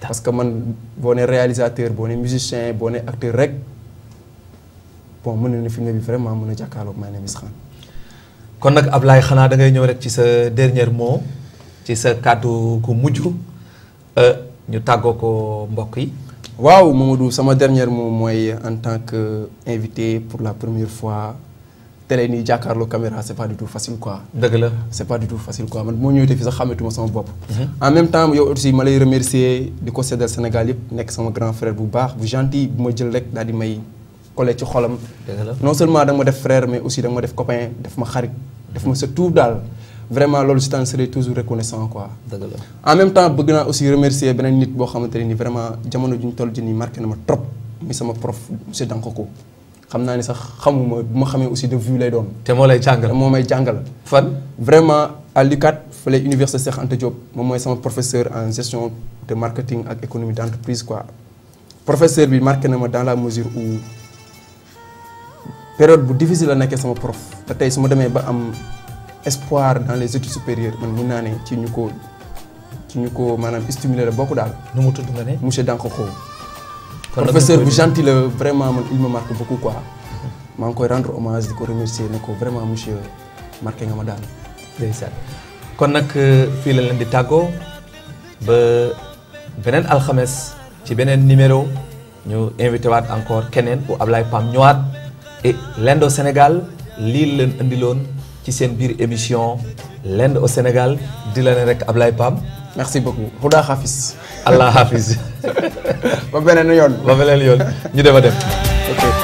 parce que man boo nee réalisateur boo nee musicien boo nee acteur rek bon mën na ne film bi vraiment mën a jàkkaarloog My Name is Khan. kon nag Ablaye xanaa da ngay ñëw rek ci sa dernier mot ci sa kàddu ku mujj ñu tàggoo ko mbokk yi. waaw Mamadou sama dernier mot mooy en tant que invité pour la première fois télé nii jàkkaarloo caméra c'est pas du tout facile quoi. dëgg la c'est pas du tout facile quoi man moo ñëwee fii sax xamatuma sama bopp. en même temps yow aussi ma lay remercier di ko seddal Sénégal yëpp nekk sama grand frère bu baax bu gentil bu ma jël rek daal di may collé ci xolam. dëgg la non seulement da nga ma def frère mais aussi da nga ma def copain def ma xarit. def ma sa tout daal vraiment loolu je t'en serai toujours reconnaissant quoi. dëgg la en même temps bëgg naa aussi remercier beneen nit boo xamante ne ni vraiment jamono ju ñu toll ji nii marqué na ma trop muy sama prof monsieur Dankoko xam naa ni sax xamuma bu ma xamee aussi de vue lay doon. te moo lay jàngal moo may jàngal. fan. vraiment à l'UCAD fële université Cheikh Anta Diop moom mooy sama professeur en gestion de marketing ak économie d'entreprise quoi. professeur bi marqué na ma dans la mesure où période bu difficile la nekkee sama prof te tey su ma demee ba am espoir dans les études supérieures man mun naa ne ci ñu ko ci ñu ko maanaam stimuler la bokk daal. nu mu tudd nga ne. monsieur Dankoko. kon nag professeur bu gentil la vraiment man il me marque beaucoup quoi. maa ngi koy rendre hommage di ko remercier ne ko vraiment monsieur marqué nga ma daal. ndeysaan kon nag fii la leen di tàggoo ba beneen alxames ci beneen numéro ñu invité waat encore keneen bu Ablaye Pam ñëwaat et l'Inde au Sénégal lii leen indiloon ci seen biir émission l'Inde au Sénégal di la ne rek Ablaye Pam merci beaucoup Huda Hafiz. Allah Hafiz ba beneen yoon. ba beneen yoon ñu dem a dem. ok.